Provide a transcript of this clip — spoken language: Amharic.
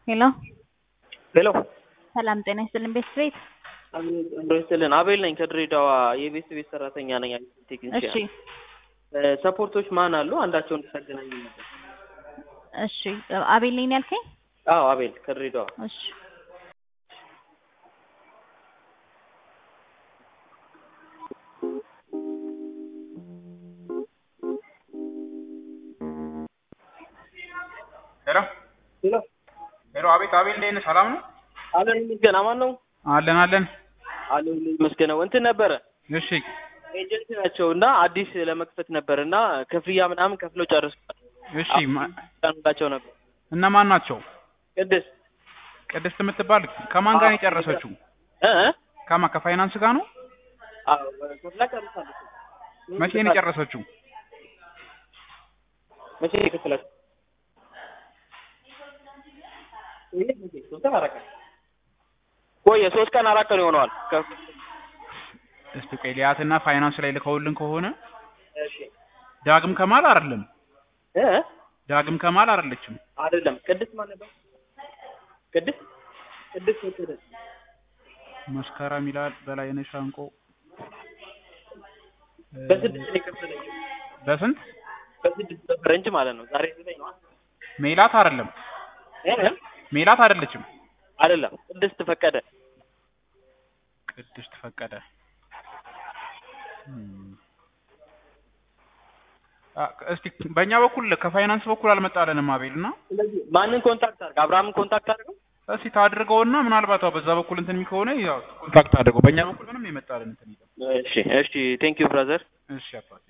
ሄሎ ሄሎ ሰላም ጤና ይስጥልን ቤት ቤት ይስጥልን አቤል ነኝ ከድሬዳዋ የቤት ቤት ሰራተኛ ነኝ እሺ ቴክኒሽያን ሰፖርቶች ማን አሉ አንዳቸውን እንድታገናኝ ነበር እሺ አቤል ነኝ ያልከኝ አዎ አቤል ከድሬዳዋ እሺ ሄሎ ሄሎ ሄሎ፣ አቤት አቤል፣ እንዴት ነህ? ሰላም ነው? አለን ይመስገን አማን ነው አለን አለን። አለን ይመስገናው እንትን ነበረ እሺ ኤጀንት ናቸው እና አዲስ ለመክፈት ነበር እና ክፍያ ምናምን ከፍለው ጨርሷል እሺ። ማ- ላቸው ነበር እነማን ናቸው? ቅድስት ቅድስት የምትባል ከማን ጋር ነው የጨረሰችው? እ እ? ከማን ከፋይናንስ ጋር ነው? አዎ ከፍላ ጨርሳለች መቼ ነው የጨረሰችው? መቼ ነው የከፈላችው? ይሄ መቼ? ሶስት ቀን አራት ቀን ቆየ ሶስት ቀን አራት ቀን ይሆነዋል ከፍ- እስቲ ቆይ ሊያትና ፋይናንስ ላይ ልከውልን ከሆነ እሺ ዳግም ከማል አይደለም። እ እ? ዳግም ከማል አይደለችም። አይደለም ቅድስት ማን ነበር ቅድስት ቅድስት ወሰደ መስከረም ይላል በላይነሽ ሻንቆ እ፣ በስድስት ነው የከፈለችው በስንት በስድስት በፈረንጅ ማለት ነው ዛሬ ዘጠኝ ነው ሜላት አይደለም። እ እ? ሜላት አይደለችም። አይደለም ቅድስት ፈቀደ ቅድስት ፈቀደ እም። አ፣ እስቲ በእኛ በኩል ከፋይናንስ በኩል አልመጣለንም አቤል እና ስለዚህ ማንን ኮንታክት አድርግ አብርሃምን ኮንታክት አድርገው እስቲ ታድርገውና ምናልባት አዎ በዛ በኩል እንትን ከሆነ ያው ኮንታክት አድርገው። በእኛ በኩል ምንም የመጣልን እንትን የለም። እሺ እሺ ቴንክ ዩ ብራዘር እሺ አባት